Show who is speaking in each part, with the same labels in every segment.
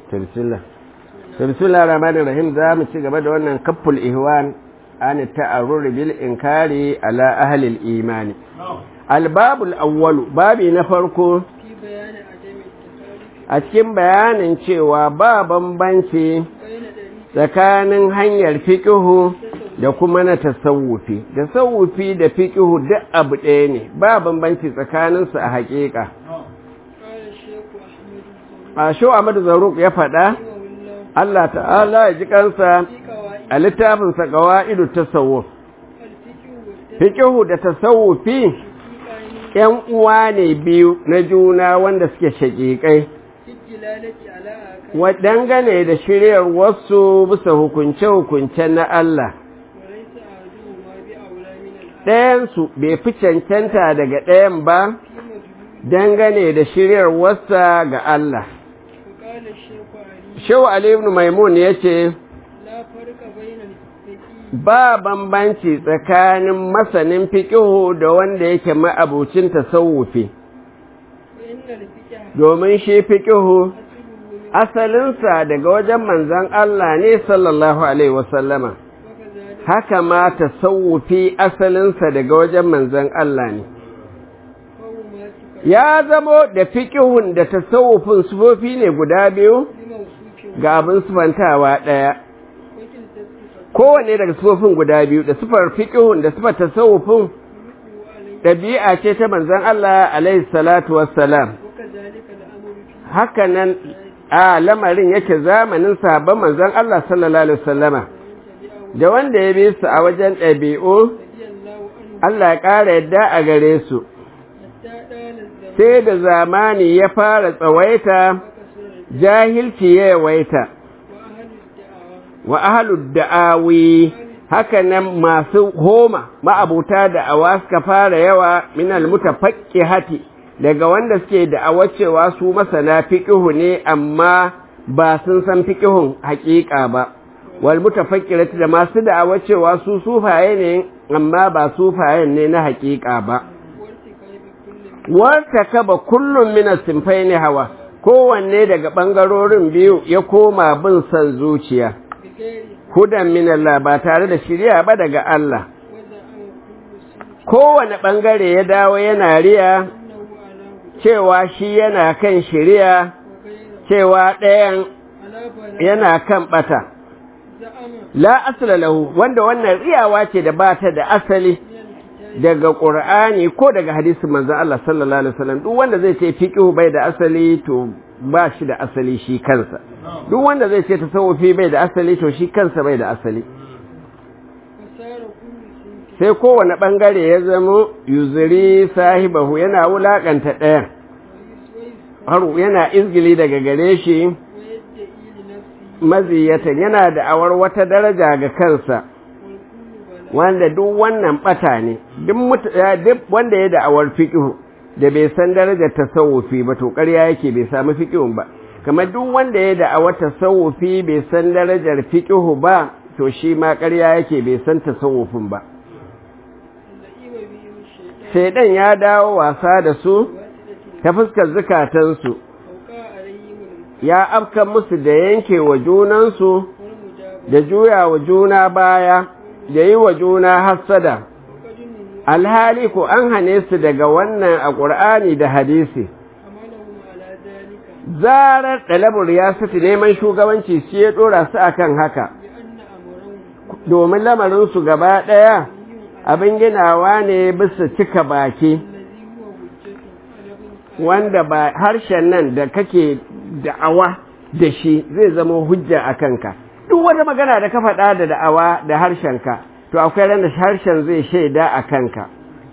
Speaker 1: bismillah bismillah rahmanir rahim za mu ci gaba da wannan kafful ihwan an ta'arrur bil inkari ala ahli al imani albabul awwalu babi na farko a cikin bayanin cewa ba bambanci tsakanin hanyar fiƙihu da kuma na tasawufi tasawufi da fiƙihu duk abu ɗaya ne ba bambanci tsakaninsu a haƙiƙa a shi Ahmadu Zaruk ya faɗa Allah ta'ala ya ji kansa a littafinsa qawa'idu tasawuf fiqhu da tasawufi ƴan uwa ne biyu na juna wanda suke shaƙiƙai dangane da shiryar wasu bisa hukunce-hukunce na Allah ɗayansu bai fi cancanta daga ɗayan ba dangane da shiryar wasa ga Allah Shehu Ali ibn Maimun ya ce, Ba bambanci tsakanin masanin fiƙihu da wanda yake ma'abucin tasawufi, domin shi fiƙihu asalinsa daga wajen manzan Allah ne sallallahu Alaihi wasallama, haka ma tasawufi asalinsa daga wajen manzan Allah ne. Ya zamo da fiƙihun da tasawufin sufofi ne guda biyu? ga abin sufantawa ɗaya kowane daga sufofin guda biyu da sufar fiƙihun da sufar tasawufin ɗabi'a ce ta manzon Allah alaihi salatu wassalam hakanan a lamarin yake zamanin sahabban manzon Allah sallallahu alaihi wasallama da wanda ya bi su a wajen ɗabi'u Allah ya ƙara yadda a gare su sai da zamani ya fara tsawaita jahilci ya yawaita wa ahalud da'awi haka nan masu homa ma'abuta da'awa suka fara yawa minal mutafaqqihati daga wanda suke da'awa cewa su masana fiqhu ne amma ba sun san fiqhun haƙiƙa ba wal mutafaqqirati da masu da'awa cewa su sufaye ne amma ba sufayen ne na haƙiƙa ba warta kaba kullum min as-sinfaini hawa kowanne daga ɓangarorin biyu ya koma bin son zuciya, hudan min Allah ba tare da shirya ba daga Allah. Kowane ɓangare ya dawo yana riya cewa shi yana kan shirya, cewa ɗayan yana kan ɓata. La asala lahu wanda wannan riyawa ce da ba ta da asali. daga ƙur'ani ko daga hadisin manzo Allah sallallahu alaihi wasallam duk wanda zai ce fiqhu bai da asali to ba shi da asali shi kansa duk wanda zai ce tasawufi bai da asali to shi kansa bai da asali sai kowane bangare ya zama yuzuri sahibahu yana wulakanta ɗayan har yana izgili daga gare shi maziyatan yana da awar wata daraja ga kansa wanda duk wannan bata ne duk wanda ya da'awar fiqhu da bai san darajar tasawufi ba to ƙarya yake bai samu fiqhun ba kamar duk wanda ya da'awar tasawufi bai san darajar fiqhu ba to shi ma ƙarya yake bai san tasawufin ba shaidan ya dawo wasa da su ta fuskar zukatansu ya afka musu da yanke wa junansu da juya wa juna baya da yi wa juna hassada alhali ko an hane su daga wannan a ƙur'ani da hadisi zarar ɗalabar ya sati neman shugabanci shi ya ɗora su akan haka domin lamarinsu gaba ɗaya abin ginawa ne bisa cika baki wanda ba harshen nan da kake da'awa da shi zai zama hujja a kanka duk wata magana da ka faɗa da da'awa da harshenka to akwai ran da harshen zai shaida a kanka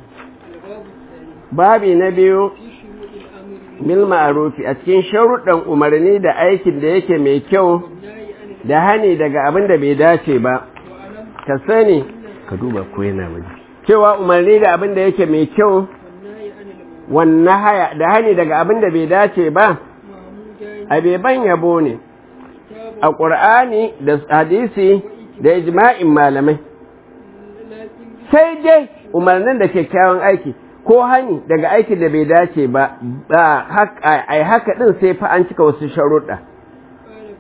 Speaker 1: babi na biyu bil ma'arufi a cikin sharuɗan umarni da aikin da yake mai kyau da hani daga abin da bai dace ba ka sani ka duba ko yana waje cewa umarni da abin da yake mai kyau wannan haya da hani daga abin da bai dace ba abeban yabo ne a ƙur'ani da hadisi da ijma'in malamai sai dai umarnin da kyakkyawan aiki ko hani daga aikin da bai dace ba ai haka din sai fa an cika wasu sharuɗa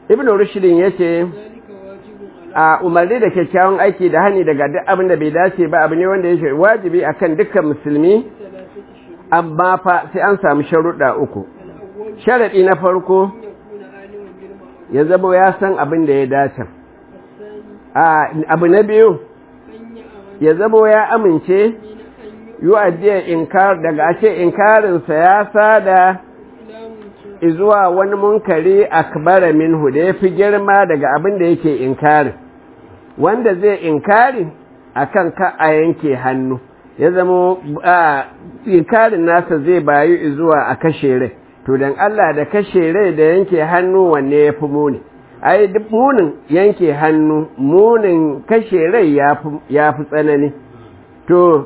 Speaker 1: ibn rushdin yace a umarni da kyakkyawan aiki da hani daga duk abin da bai dace ba abu ne wanda yake wajibi akan dukkan musulmi amma fa sai an samu sharuɗa uku sharaɗi na farko ya zama ya san abin da ya dace abu na biyu ya zama ya amince yi addiyar inkar daga ashe inkarinsa ya sada zuwa wani munkari akbara minhu da ya fi girma daga abin da yake inkari wanda zai inkari akan ka a yanke hannu ya zama inkarin nasa zai bayu zuwa a kashe rai to don Allah da kashe rai da yanke hannu wanne ya fi muni ai duk munin yanke hannu munin kashe rai ya fi tsanani to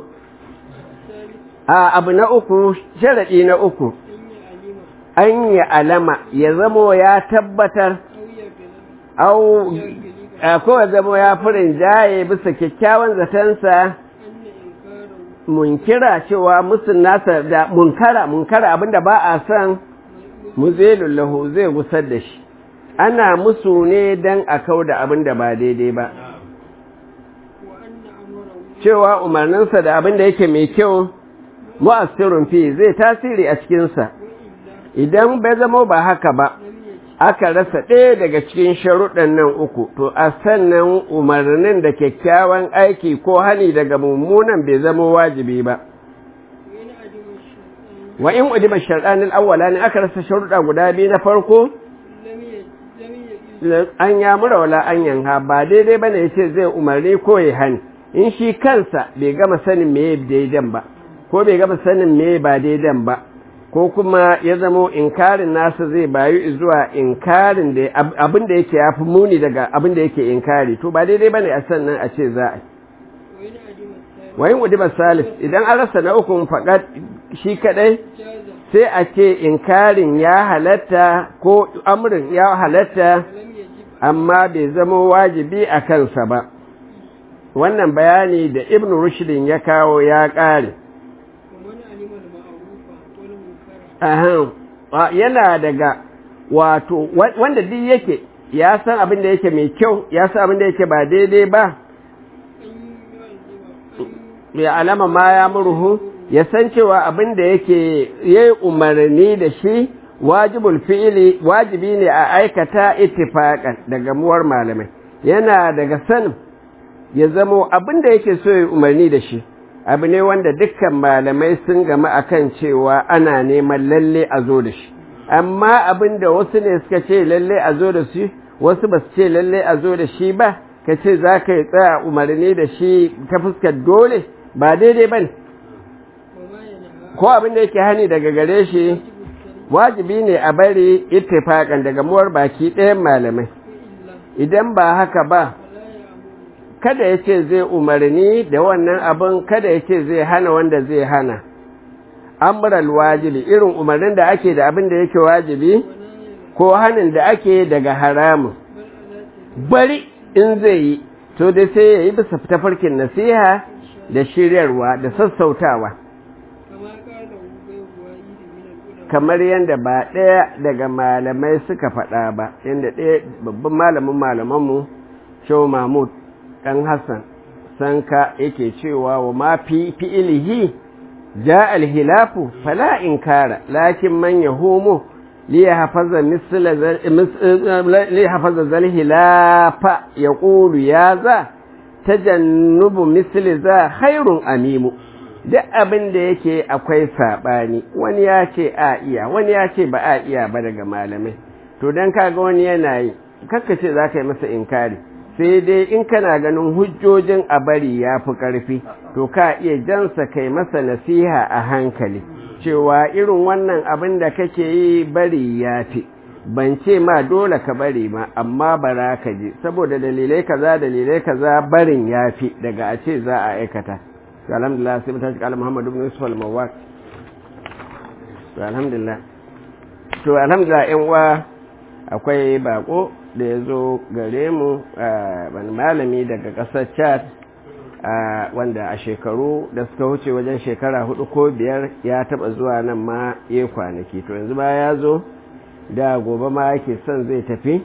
Speaker 1: a abu na uku sharaɗi na uku an yi alama ya zamo ya tabbatar au ko ya zamo ya furin jaye bisa kyakkyawan zatensa munkira cewa musun nasa da munkara munkara abinda ba a son muzelullahu zai gusar da shi ana musu ne don a kau da abinda ba daidai ba cewa umarninsa da abinda yake mai kyau mu'assirun fi zai tasiri a cikinsa idan bai zama ba haka ba aka rasa ɗaya daga cikin sharuɗan nan uku to a sannan umarnin da kyakkyawan aiki ko hani daga mummunan bai zama wajibi ba wa in udiba shar'anil awwala ne aka rasa sharuɗa guda biyu na farko an ya mura wala an yanha ba daidai bane yace zai umarni ko ya hani in shi kansa bai gama sanin me daidan ba ko bai gama sanin me ba daidan ba ko kuma ya zamo inkarin nasa zai bayu zuwa inkarin da abin da yake yafi muni daga abin da yake inkari to ba daidai bane a sannan a ce za a wayin udiba salif idan an rasa na ukun faƙat shi kadai sai a ce inkarin ya halatta ko amrin ya halatta amma bai zama wajibi a kansa ba wannan bayani da ibn rushdin ya kawo ya ƙare yana daga wato wanda duk yake ya san abin da yake mai kyau ya san abin da yake ba daidai ba ya alama ma ya murhu ya san cewa abin da yake yayi umarni da shi wajibul fi'ili wajibi ne a aikata ittifaqan daga muwar malamai yana daga sanin ya zamo abin da yake so ya umarni da shi abu ne wanda dukkan malamai sun gama akan cewa ana neman lalle a zo da shi amma abin da wasu ne suka ce lalle a zo da shi wasu ba su ce lalle a zo da shi ba ka ce za ka yi tsaya umarni da shi ta fuskar dole ba daidai ba ne ko abin da yake hani daga gare shi wajibi ne a bari ittifaƙan daga muwar baki ɗayan malamai idan ba haka ba kada ya ce zai umarni da wannan abin kada ya ce zai hana wanda zai hana amural wajibi irin umarnin da ake da abin da yake wajibi ko hanin da ake daga haramun bari in zai yi to dai sai ya yi bisa tafarkin nasiha da shiryarwa da sassautawa kamar yadda ba ɗaya daga malamai suka faɗa ba yadda ɗaya babban malamin malamanmu shau mahmud ɗan hassan sanka yake cewa wa ma fi fi'ilihi ja alhilafu fala inkara lakin man yahumu liyahafaza zal hilafa ya ƙulu ya za tajannubu misli za khairun amimu duk abin da yake akwai saɓani wani ya ce a iya wani ya ce ba a iya ba daga malamai to don kaga wani yana yi ce za ka yi masa inkari sai dai in kana ganin hujjojin a bari ya fi ƙarfi to ka iya jansa kai masa nasiha a hankali cewa irin wannan abin da kake yi bari ya fi ban ce ma dole ka bari ma amma bara ka je saboda dalilai kaza dalilai kaza barin ya fi daga a ce za a aikata to alhamdulillah sai mutaci kala muhammadu ibn yusuf al-mawaq to alhamdulillah to alhamdulillah yan uwa akwai bako da ya zo gare mu wani malami daga ƙasar chad wanda a shekaru da suka wuce wajen shekara hudu ko biyar ya taba zuwa nan ma ya kwanaki to yanzu ba ya zo da gobe ma yake son zai tafi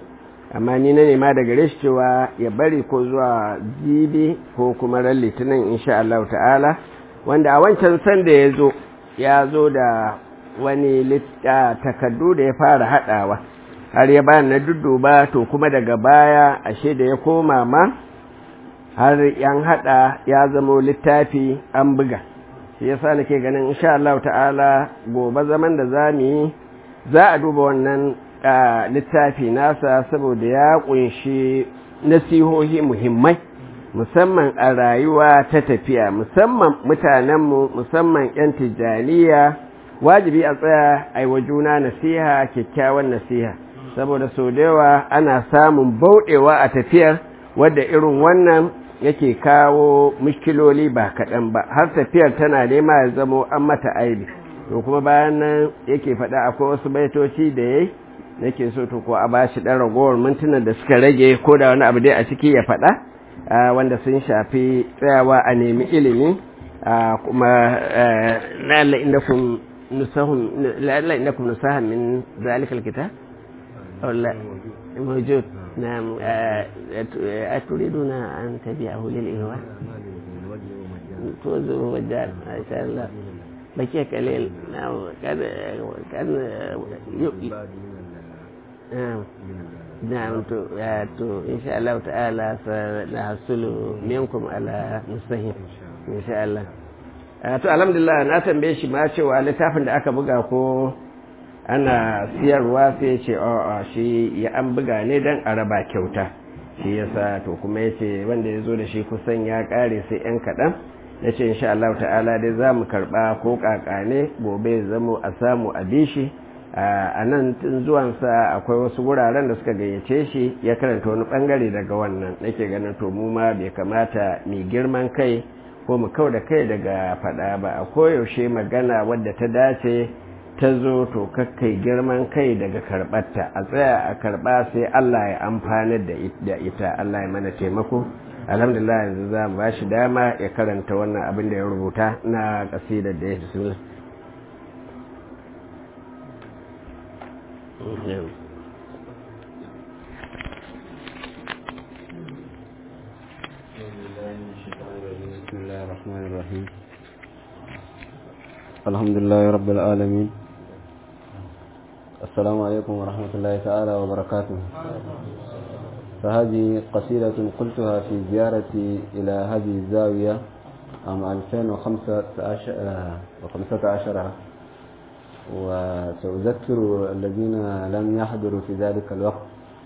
Speaker 1: amma ni na nema da gare shi cewa ya bari ko zuwa jibi ko kuma ran litinin insha Allah ta'ala wanda a wancan sanda ya zo ya zo da wani takardu da ya fara haɗawa har ya bayan na dudduba to kuma daga baya ashe da ya koma ma har yan haɗa ya zamo littafi an buga shi yasa nake ganin insha Allah ta'ala gobe zaman da za mu yi za a duba wannan littafi nasa saboda ya kunshi nasihohi muhimmai musamman a rayuwa ta tafiya musamman mutanenmu musamman 'yan tijjaniya wajibi a tsaya a wa juna nasiha kyakkyawan nasiha saboda sau da yawa ana samun bauɗewa a tafiyar wadda irin wannan yake kawo mushkiloli ba kaɗan ba har tafiyar tana nema ya zamo an mata aibi to kuma bayan nan yake faɗa akwai wasu baitoci da ya nake so to ko a ba shi ɗan ragowar mintunan da suka rage ko da wani abu dai a ciki ya faɗa wanda sun shafi tsayawa a nemi ilimi kuma la'alla indakum nusahun la'alla indakum nusahan min zalikal kitab wala موجود نعم أتريدون أن تبيعه للإهواء توزه والدار ما شاء الله بكي قليل نعم كان كان نعم نعم تو تو إن شاء الله تعالى سنحصل منكم على مستهين إن شاء الله to alhamdulillah na tambaye shi ma cewa littafin da aka buga ko ana siyarwa sai ce a shi ya an buga ne don a raba kyauta shi yasa to kuma ya ce wanda ya zo da shi kusan ya kare sai yan kaɗan ya ce insha Allah ta'ala dai za mu karɓa ko ƙaƙa ne gobe zamo a samu a bi shi a nan tun zuwansa akwai wasu wuraren da suka gayyace shi ya karanta wani ɓangare daga wannan nake ganin to mu ma bai kamata mai girman kai ko mu kau da kai daga faɗa ba a koyaushe magana wadda ta dace ta zo to kakkai girman kai daga karɓarta a tsaya a karɓa sai Allah ya amfani da ita Allah ya mana taimako alhamdulillah yanzu za mu ba shi dama ya karanta wannan abin da ya rubuta na ƙasidar da ya bismillah
Speaker 2: بسم الله الرحمن الرحيم الحمد لله رب العالمين السلام عليكم ورحمة الله تعالى وبركاته فهذه قصيدة قلتها في زيارتي إلى هذه الزاوية عام 2015 وسأذكر الذين لم يحضروا في ذلك الوقت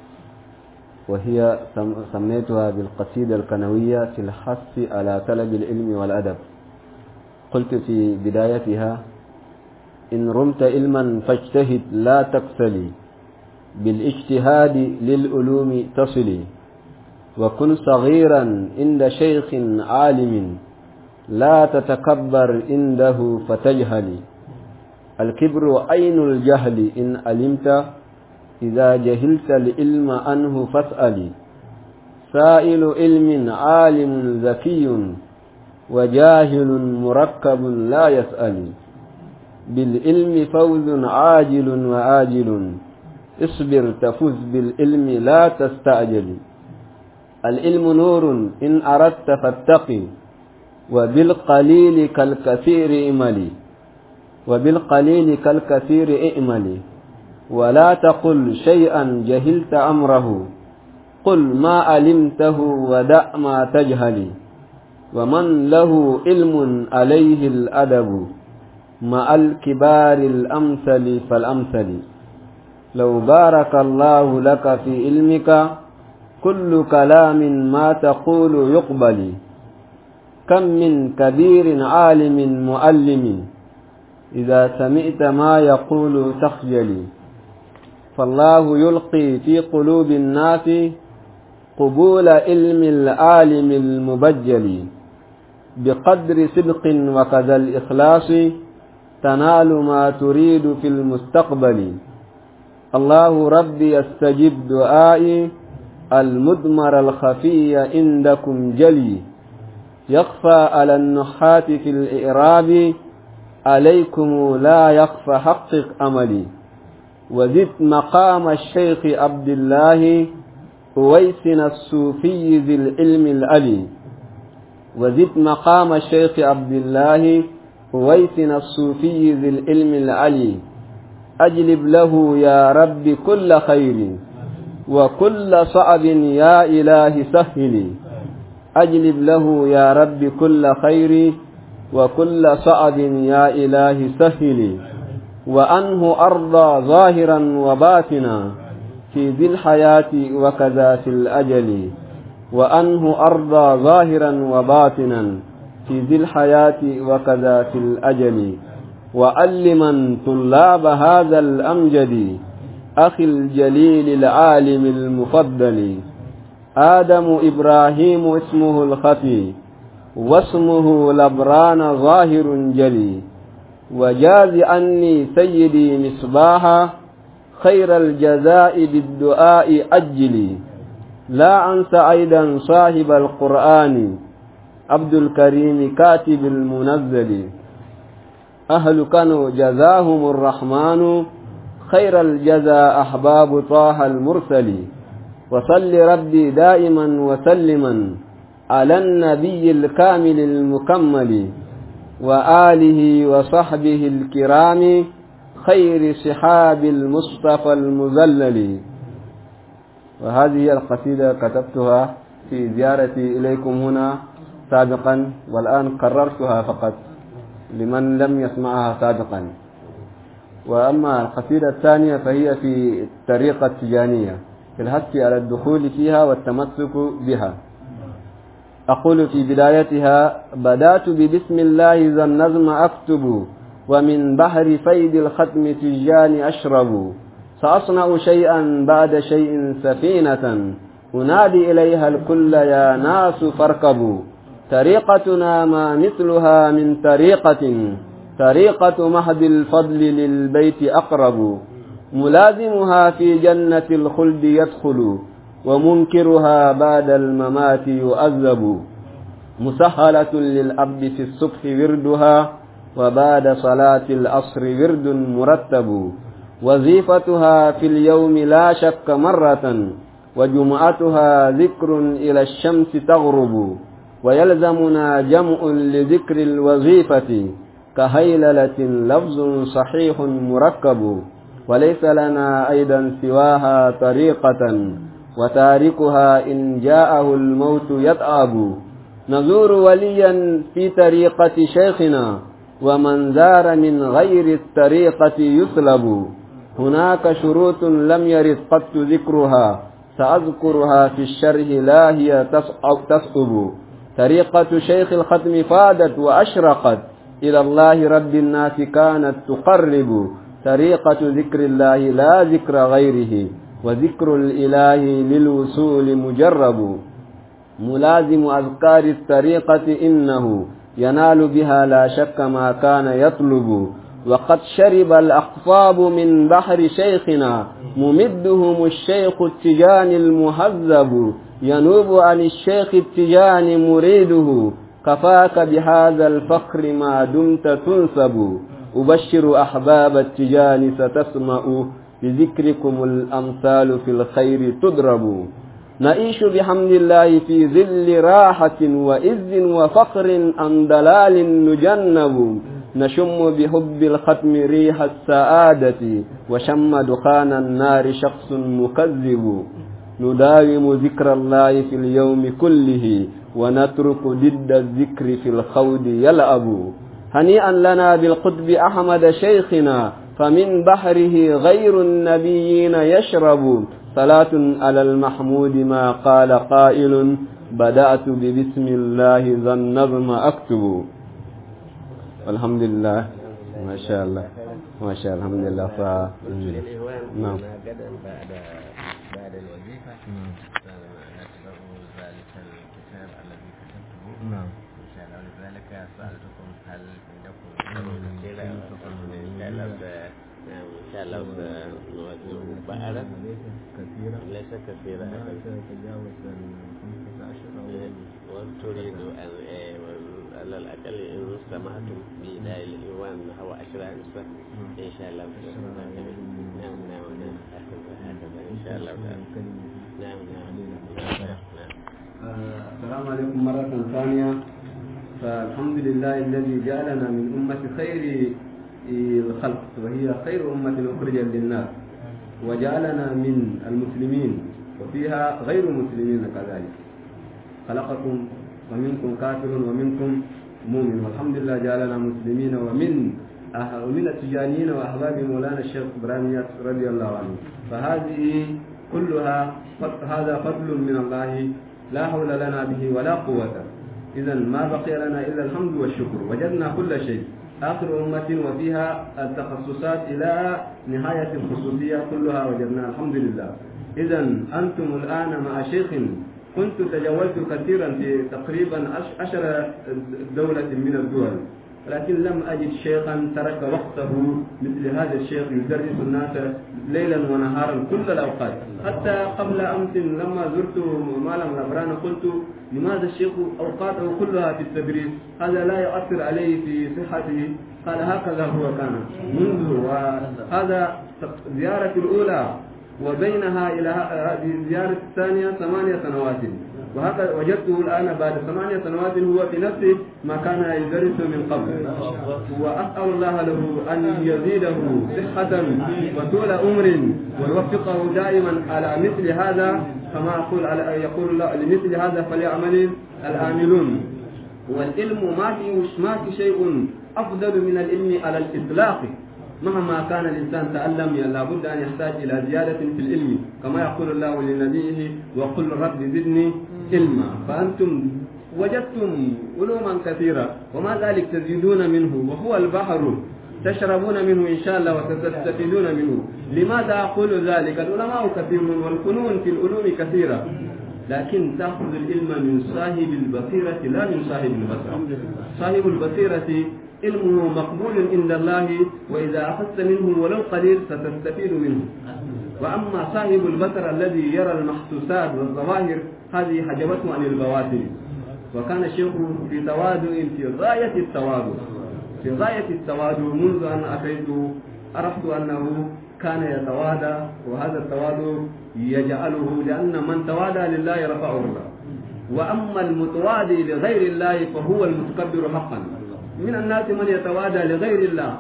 Speaker 2: وهي سميتها بالقصيدة الكنوية في الحث على طلب العلم والأدب قلت في بدايتها إن رمت علما فاجتهد لا تكسلي بالاجتهاد للعلوم تصلي وكن صغيرا عند شيخ عالم لا تتكبر عنده فتجهلي الكبر عين الجهل إن علمت إذا جهلت العلم عنه فاسألي سائل علم عالم ذكي وجاهل مركب لا يسأل بالعلم فوز عاجل وآجل اصبر تفز بالعلم لا تستعجل العلم نور إن أردت فاتقي وبالقليل كالكثير إملي وبالقليل كالكثير إئملي ولا تقل شيئا جهلت أمره قل ما علمته ودع ما تجهلي ومن له علم عليه الأدب مع الكبار الأمثل فالأمثل لو بارك الله لك في علمك كل كلام ما تقول يقبل كم من كبير عالم مؤلم إذا سمعت ما يقول تخجلي فالله يلقي في قلوب الناس قبول علم العالم المبجل بقدر صدق وكذا الإخلاص تنال ما تريد في المستقبل الله ربي استجب دعائي المدمر الخفي عندكم جلي يخفى على النحات في الإعراب عليكم لا يخفى حقق أملي وزد مقام الشيخ عبد الله أويسنا الصوفي ذي العلم العلي وزد مقام الشيخ عبد الله أويسنا الصوفي ذي العلم العلي أجلب له يا رب كل خير وكل صعب يا إله سهل أجلب له يا رب كل خير وكل صعب يا إله سهل وأنه أرضى ظاهرا وباطنا في ذي الحياة وكذا في الأجل وأنه أرضى ظاهرا وباطنا في ذي الحياة وكذا في الأجل وألما طلاب هذا الأمجد أخي الجليل العالم المفضل آدم إبراهيم اسمه الخفي واسمه لبران ظاهر جلي وجاز عني سيدي مصباحا خير الجزاء بالدعاء أجلي لا أنسى أيضا صاحب القرآن عبد الكريم كاتب المنزل أهل كانوا جزاهم الرحمن خير الجزاء أحباب طه المرسل وصل ربي دائما وسلما على النبي الكامل المكمل وآله وصحبه الكرام خير صحاب المصطفى المذلل وهذه القصيدة كتبتها في زيارتي إليكم هنا سابقا والآن قررتها فقط لمن لم يسمعها سابقا وأما القصيدة الثانية فهي في الطريقة التجانية في الحث على الدخول فيها والتمسك بها أقول في بدايتها بدأت ببسم الله ذا النظم أكتب ومن بحر فيد الختم تجان أشرب سأصنع شيئا بعد شيء سفينة أنادي إليها الكل يا ناس فاركبوا طريقتنا ما مثلها من طريقة طريقة مهد الفضل للبيت أقرب ملازمها في جنة الخلد يدخل ومنكرها بعد الممات يؤذب مسهلة للأب في الصبح وردها وبعد صلاة العصر ورد مرتب وظيفتها في اليوم لا شك مرة وجمعتها ذكر إلى الشمس تغرب ويلزمنا جمع لذكر الوظيفة كهيللة لفظ صحيح مركب وليس لنا أيضا سواها طريقة وتاركها إن جاءه الموت يتعب نزور وليا في طريقة شيخنا ومن زار من غير الطريقة يسلب هناك شروط لم يرد قط ذكرها سأذكرها في الشرح لا هي تصعب طريقة شيخ الختم فادت وأشرقت إلى الله رب الناس كانت تقرب طريقة ذكر الله لا ذكر غيره وذكر الإله للوصول مجرب ملازم أذكار الطريقة إنه ينال بها لا شك ما كان يطلب وقد شرب الأقفاب من بحر شيخنا ممدهم الشيخ التجان المهذب ينوب عن الشيخ التجان مريده كفاك بهذا الفخر ما دمت تنسب أبشر أحباب التجان ستسمع بذكركم الأمثال في الخير تضرب نعيش بحمد الله في ذل راحة وإذ وفخر عن دلال نجنب نشم بحب الختم ريح السعادة وشم دخان النار شخص مكذب نداوم ذكر الله في اليوم كله ونترك ضد الذكر في الخوض يلعب هنيئا لنا بالقطب أحمد شيخنا فمن بحره غير النبيين يشرب صلاة على المحمود ما قال قائل بدأت ببسم الله ذا النظم أكتب والحمد لله ما شاء الله ما شاء الله الحمد لله ف... نعم
Speaker 3: بعد بعد الوظيفة نتبع ذلك الكتاب الذي كتبته
Speaker 2: نعم
Speaker 3: إن شاء الله ولذلك سألتكم هل عندكم كثيرة إن شاء الله نعم إن شاء الله سنوزعه بعرف
Speaker 2: كثيرة
Speaker 3: ليس كثيرة
Speaker 2: تتجاوز الخمسة عشر
Speaker 3: وتريد أن على الأقل إن سمعتم بإداء الإيوان نحو عشرة نسخ إن شاء الله نعم نعم نعم هكذا هكذا إن شاء الله نعم نعم
Speaker 2: عليكم مرة ثانية فالحمد لله الذي جعلنا من أمة خير الخلق وهي خير أمة أخرجت للناس وجعلنا من المسلمين وفيها غير مسلمين كذلك خلقكم ومنكم كافر ومنكم مؤمن والحمد لله جعلنا مسلمين ومن أه- ومن التجانيين وأحباب مولانا الشيخ إبراهيم ياسر رضي الله عنه فهذه كلها فض- هذا فضل من الله لا حول لنا به ولا قوة إذا ما بقي لنا إلا الحمد والشكر وجدنا كل شيء آخر أمة وفيها التخصصات إلى نهاية الخصوصية كلها وجدناها الحمد لله إذا أنتم الآن مع شيخ كنت تجولت كثيرا في تقريبا عش- عشر دولة من الدول ولكن لم أجد شيخا ترك وقته مثل هذا الشيخ يدرس الناس ليلا ونهارا كل الأوقات حتى قبل أمس لما زرت مالم الأبران قلت لماذا الشيخ أوقاته كلها في التدريس هذا لا يؤثر عليه في صحته قال هكذا هو كان منذ وهذا زيارة الأولى وبينها إلى هذه الزيارة الثانية ثمانية سنوات وهذا وجدته الآن بعد ثمانية سنوات هو في نفسه ما كان يدرس من قبل وأسأل الله له أن يزيده صحة وطول عمر ويوفقه دائما على مثل هذا كما أقول على يقول الله لمثل هذا فليعمل العاملون والعلم ما في ما في شيء أفضل من العلم على الإطلاق مهما كان الإنسان تعلم لابد أن يحتاج إلى زيادة في العلم كما يقول الله لنبيه وقل رب زدني علما فأنتم وجدتم علوما كثيرة وما ذلك تزيدون منه وهو البحر تشربون منه إن شاء الله وتستفيدون منه لماذا أقول ذلك العلماء كثيرون والفنون في العلوم كثيرة لكن تأخذ العلم من صاحب البصيرة لا من صاحب البصر صاحب البصيرة علمه مقبول عند الله وإذا أخذت منه ولو قليل ستستفيد منه وأما صاحب البصر الذي يرى المحسوسات والظواهر هذه حجبته عن البواطن وكان الشيخ في تواضع في غاية التواضع في غاية التواضع منذ أن أتيت عرفت أنه كان يتواضع وهذا التواضع يجعله لأن من تواضع لله رفعه الله وأما المتواضع لغير الله فهو المتكبر حقا من الناس من يتواضع لغير الله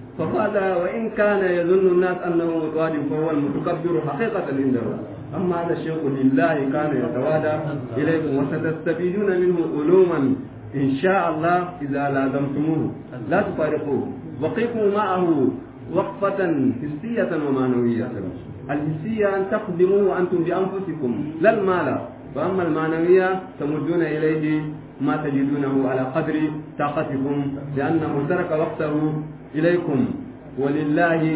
Speaker 2: فهذا وإن كان يظن الناس أنه متواضع فهو المتكبر حقيقة عند الله أما هذا الشيخ لله كان يتواضع إليكم وستستفيدون منه علوما إن شاء الله إذا لازمتموه لا تفارقوه وقفوا معه وقفة حسية ومعنوية الحسية أن تقدموه أنتم بأنفسكم لا المال وأما المعنوية تمدون إليه ما تجدونه على قدر طاقتكم لأنه ترك وقته إليكم ولله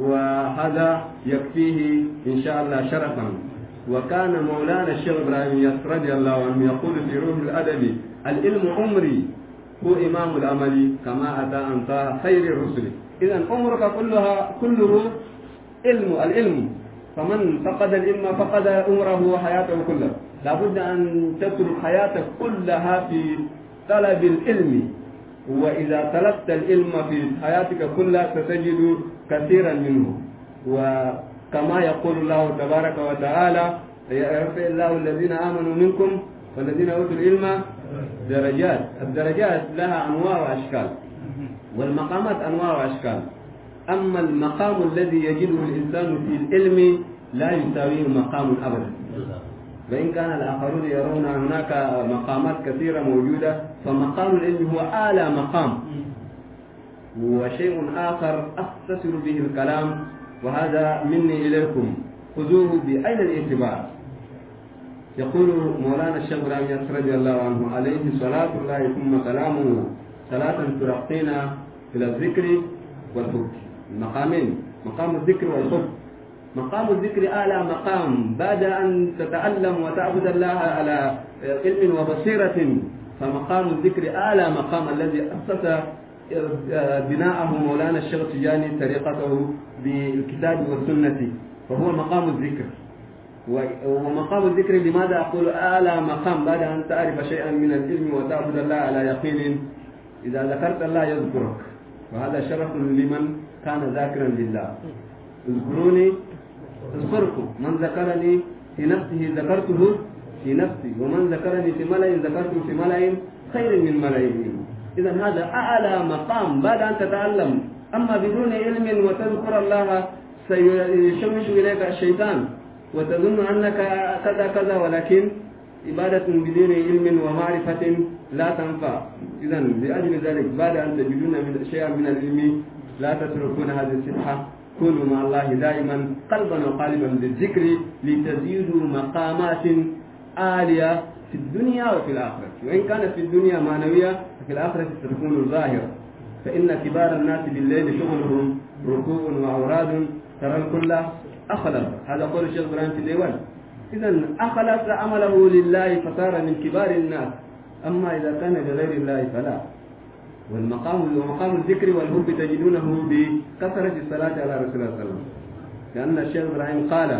Speaker 2: وهذا يكفيه إن شاء الله شرفا وكان مولانا الشيخ إبراهيم ياس رضي الله عنه يقول في روح الأدب العلم عمري هو إمام العمل كما أتى أنت خير الرسل إذا عمرك كلها كله علم العلم فمن فقد العلم فقد عمره وحياته كلها لابد أن تترك حياتك كلها في طلب العلم وإذا طلبت العلم في حياتك كلها ستجد كثيرا منه وكما يقول الله تبارك وتعالى يرفع الله الذين آمنوا منكم والذين أوتوا العلم درجات الدرجات لها أنواع وأشكال والمقامات أنواع وأشكال أما المقام الذي يجده الإنسان في العلم لا يساويه مقام أبدا وإن كان الآخرون يرون هناك مقامات كثيرة موجودة فمقام العلم هو أعلى مقام وشيء آخر أختصر به الكلام وهذا مني إليكم خذوه بعين الاعتبار يقول مولانا الشيخ ابراهيم رضي الله عنه عليه صلاة الله ثم سلامه صلاة ترقينا إلى الذكر والحب المقامين مقام الذكر والحب مقام الذكر أعلى مقام بعد أن تتعلم وتعبد الله على علم وبصيرة فمقام الذكر أعلى مقام الذي أسس بناءه مولانا الشيخ تجاني طريقته بالكتاب والسنة فهو مقام الذكر ومقام الذكر لماذا أقول أعلى مقام بعد أن تعرف شيئا من العلم وتعبد الله على يقين إذا ذكرت الله يذكرك وهذا شرف لمن كان ذاكرا لله اذكروني اذكركم من ذكرني في نفسه ذكرته في نفسي ومن ذكرني في ملأ ذكرته في ملأ خير من ملئهم إذا هذا أعلى مقام بعد أن تتعلم أما بدون علم وتذكر الله سيشوش إليك الشيطان وتظن أنك كذا كذا ولكن عبادة بدون علم ومعرفة لا تنفع إذا لأجل ذلك بعد أن تجدون من شيئا من العلم لا تتركون هذه الصفحة كونوا مع الله دائما قلبا وقالبا بالذكر لتزيدوا مقامات عالية في الدنيا وفي الآخرة وإن كانت في الدنيا معنوية ففي الآخرة ستكون ظاهرة فإن كبار الناس بالليل شغلهم ركوع وأوراد ترى الكل أخلص هذا قول الشيخ إبراهيم في الديوان إذا أخلص عمله لله فصار من كبار الناس أما إذا كان لغير الله فلا والمقام ومقام الذكر والحب تجدونه بكثرة الصلاة على رسول الله صلى الله عليه وسلم لأن الشيخ إبراهيم قال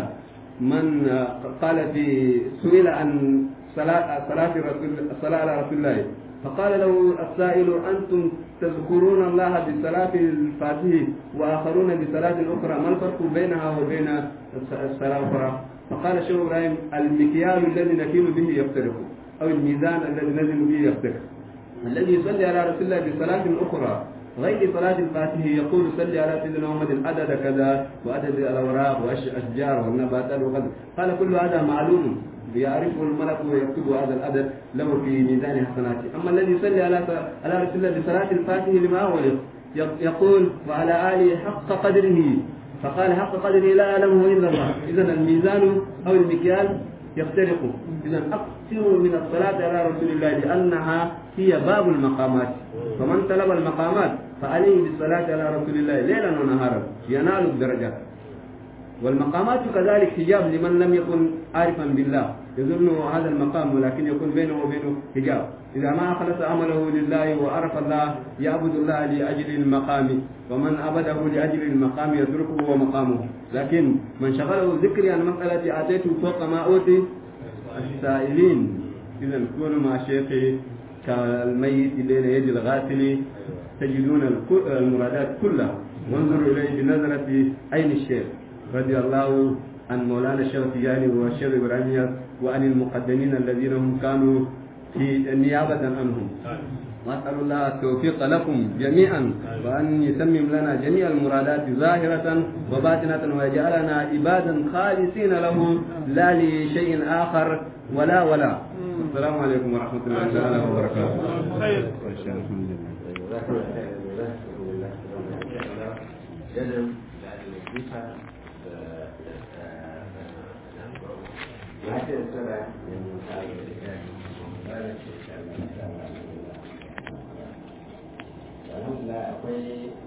Speaker 2: من قال في سئل عن صلاة صلاة الرسول الصلاة على رسول الله فقال له السائل أنتم تذكرون الله بصلاة الفاتحة وآخرون بصلاة أخرى ما الفرق بينها وبين الصلاة الأخرى فقال الشيخ إبراهيم المكيال الذي نكيل به يفترق أو الميزان الذي نزل به يفترق الذي يصلي على رسول الله بصلاة أخرى غير صلاة الفاتحة يقول صلي على سيدنا محمد عدد كذا وعدد الأوراق والأشجار والنباتات وكذا قال كل هذا معلوم يعرفه الملك ويكتب هذا العدد له في ميزان حسناته أما الذي يصلي على على رسول الله بصلاة الفاتحة لما أغلق يقول وعلى آله حق قدره فقال حق قدره لا يعلمه إلا الله إذا الميزان أو المكيال يفترق إذا أكثر من الصلاة على رسول الله لأنها هي باب المقامات فمن طلب المقامات فعليه بالصلاة على رسول الله ليلا ونهارا ينال الدرجات والمقامات كذلك حجاب لمن لم يكن عارفا بالله يظن هذا المقام ولكن يكون بينه وبينه حجاب إذا ما أخلص عمله لله وعرف الله يعبد الله لأجل المقام ومن عبده لأجل المقام يتركه ومقامه لكن من شغله ذكري عن مسألة آتيته فوق ما أوتي السائلين إذا كونوا مع شيخي كالميت بين يد الغاسل تجدون المرادات كلها وانظروا إليه بنظرة عين الشيخ رضي الله عن مولانا الشيخ تجاني والشيخ إبراهيم وعن المقدمين الذين هم كانوا في نيابة عنهم وأسأل الله التوفيق لكم جميعا وأن يتمم لنا جميع المرادات ظاهرة وباطنة ويجعلنا عبادا خالصين له لا لشيء آخر ولا ولا السلام عليكم ورحمة الله تعالى وبركاته
Speaker 1: خير
Speaker 3: جزم بعد الوظيفة وهكذا سبع من الحمد لله akwai